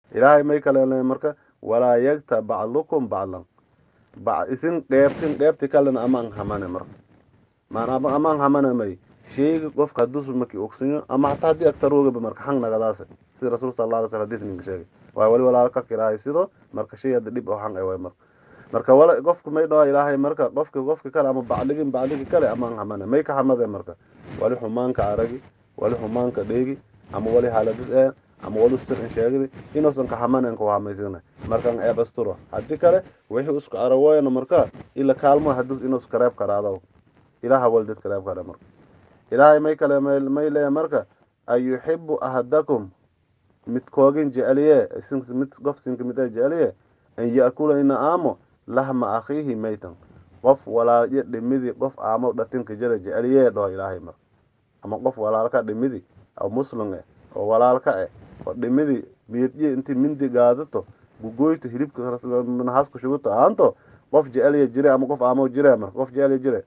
ilaahay may kalele marka walaa yagta bacdukum bacdan isin dheebtin dheebti kalena amaan hamane marka maan amaan hamane may sheyga qofka hadus maki ogsanyo ama hataa haddii agtaroogaba marka hang nagadaase sida rasuul sal alla alay slam hadis ninka sheegay waay wali walaalka kiraahay sido marka shay hadda dhib oo hang ay waay marka marka wala qofka may dhawa ilaahay marka qofka qofka kale ama bacligin bacligi kale amaan hamane may ka hamade marka wali xumaanka aragi wali xumaanka dheegi ama wali haladis ee ama wali sir in sheegdi inuusan ka hamanen ku hamaysina markan eeb asturo haddii kale wixii isku arawoyana marka ila kaalmo hadus inuus kareeb karaado ilaha wal dad kareeb kara marka ilaahay may kale may leeya marka an yuxibu ahadakum midkoogin jeceliye mid qof sinka mid ay jeceliye an yaakula ina aamo lahma akhiihi maytan qof walaalyo dhimidi qof aamo dhatinka jira jeceliye dhaho ilaahay marka ama qof walaalka dhimidi oo muslim eh oo walaalka eh oo dhimidi miyadye inti mindi gaadato gugoyto hilibka nahasku shuguto aanto qof jeceliya jire ama qof aamo jire marka qof jeceliya jire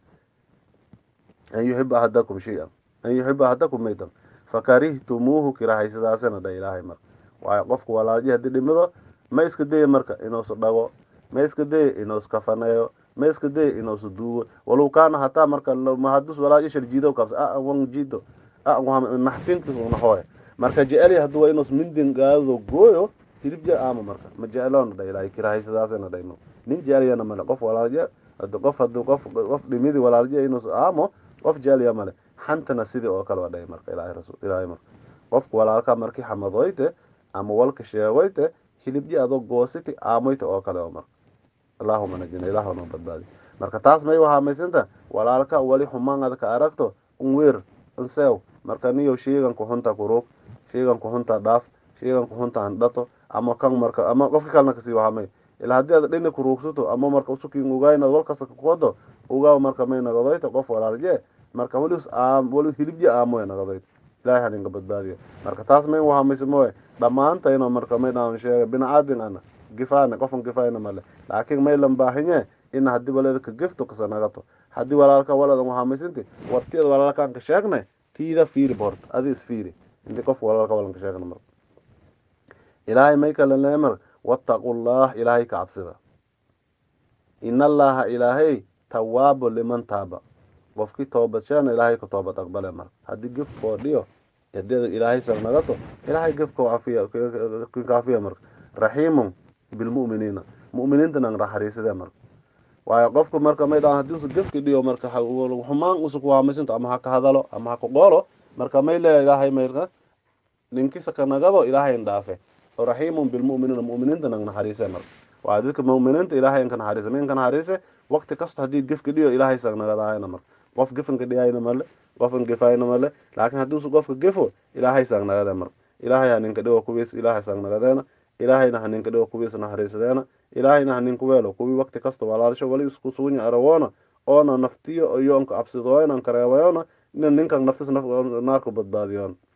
an yuxiba ahadakum shay-an an yuxiba ahadakum maytan fakarihtumuuhu kirahaysadaasina dha ilaahay marka waayo qofka walaalji haddii dhimido ma iska daya marka inuusu dhago ma iska daya inuus kafaneeyo ma iska daya inuusu duugo walow kaana hataa marka hadus walaalji sharjiido kabsa a wan jido a naxtintis nahoy marka jeceliya haddi waa inuus mindin gaadado gooyo hilib je aama marka ma jeceloona dha ilaahay kirahaysadaasina dhay nin jeceliyana male qof walaalje hadi qof hadi qof qof dhimidi walaalje inuus aamo qof jeceliya male xantana sidii oo kale waa dhahay marka ilaahay rasul ilaahay marka qofka walaalka markii xamadoyte ama walka sheegoyte hilibji adoo goositi aamoyte oo kale oo marka allahuma najina ilaah noo badbaadi marka taas may wahaamaysinta walaalka wali xumaan ad ka aragto un weer unseew marka niyo sheegan kuxunta kuruug sheegan kuxunta dhaaf sheegan kuxunta handhato ama kan marka ama qofka kalena kasii wahamay ilaa haddii ad dhini kuruugsato ama marka usukin ogayn ad walkasta kukodo ogaaw marka may nagadoyte qof walaalje marka wali wali hilibji aamoy nagadoyte ilahay haninka badbaadiyo marka taas may wahamaysa mooye dhammaantayno marka may dhaan sheega binacaadin ana gifaane qofan gifayna male laakiin may lan baahinye ina haddii waledka gifto kasa nagato haddii walaalka waladan wahamaysinti wartiyada walaalkaan ka sheegnay tiida fiiri borta adi isfiiri inti qofka walaalka walan ka sheegna marka ilaahay may kale lee marka wattaqullah ilaahay ka cabsida in allaha ilaahay tawaabo liman taaba qofkii toobadshana ilaahay ka toobad aqbale marka haddii gifkoo dhiyo hadeeda ilaahay sag nagato ilaahay gifko cafiya kaafiya marka raxiimun bilmu'miniina mu'miniinta nang raxariisade marka waayo qofku marka may dhaan hadii usu gifki dhiyo marka xumaan usu kuhamaysinto ama ha ka hadalo ama ha ka qoolo marka may leeya ilaahay marka ninkisa ka nagado ilaahay ndhaafe oo raxiimun bilmu'miniina mu'miniinta nang naxariise marka waa dadka mu'miniinta ilaahay inka naxariise ma inka naxariise waqti kasto haddii gifki dhiyo ilaahay sag nagadaayana marka qof gifanka dhiyayna male qofan gifayna male laakiin haddii usu qofka gifo ilaahay sag nagade marka ilaahay haninka dhigo kuwiis ilaahay sag nagadeena ilaahayna haninka dhigo kuwiis naxariisadeena ilaahayna haninku weelo kuwii waqti kasta walaalsho wali isku suunya arawoona oona naftiyo iyo onka absidooyna kareebayona ina ninkan naftis naarku badbaadiyoon